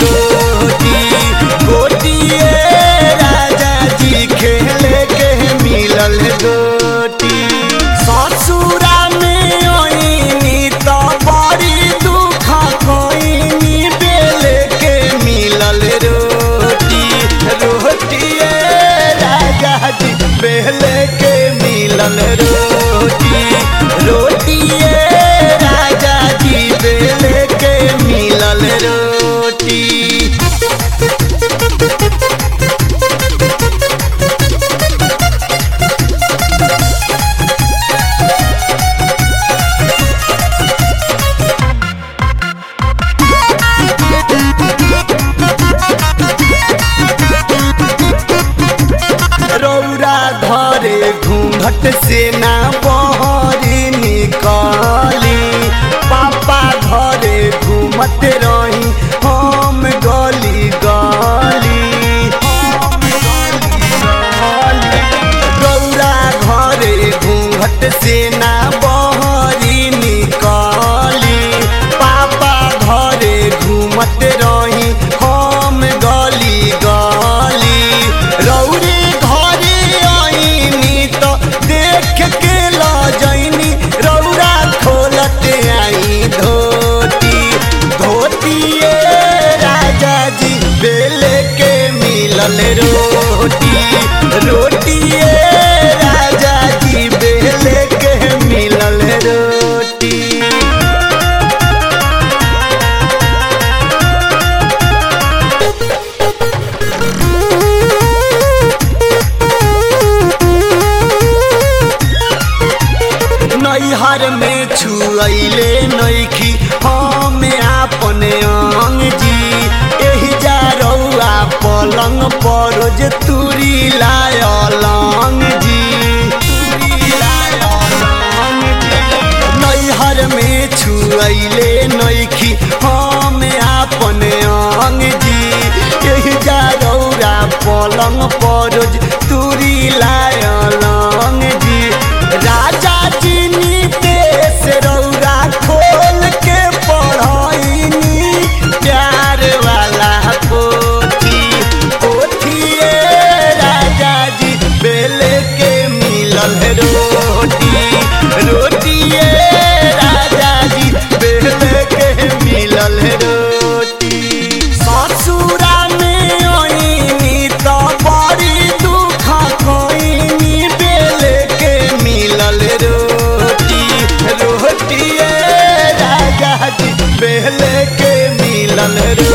गोटी गोटिए राजा जी खेले के मिलल गोटी ससुरा में ओइनी तो बड़ी दुख कोइनी बेले के मिलल रोटी रोटिए राजा जी बेले के मिलल रोटी रोटिए राजा जी बेले के मिलल रोटी रौरा धरे घूंघट से ना बहरी निकली पापा घरे घूमत रही हम गली गली रौरा घरे घूंघट से ना बहरी निकली पापा घरे घूमत रही हम गली गली रौरे घरे आईनी तो देख के लजैनी रौरा खोलत आई धोती धोतिए राजा जी बेले के मिलल रोटी रोटिए राजा जी बेले के मिलल रोटी नैहर में छुअले नैखी हम आपने अंग जी एही जा रौआ पलंग परोज तुरी लायलंग जी नैहर में छुअले नैखी हम आपने अंग जी एही जा रौआ पलंग परोज तुरी लायलंग जी राजा जी नीतेश रौरा खोल के पढ़ाईनी प्यार वाला पोथी पोथिए राजा जी बेले के मिलल रोटी रोटिए राजा जी बेले के मिलल रोटी ससुरा में ओइनी तो बड़ी दुख कोइनी बेले के मिलल रोटी रोटिए राजा जी बेले के मिलल रोटी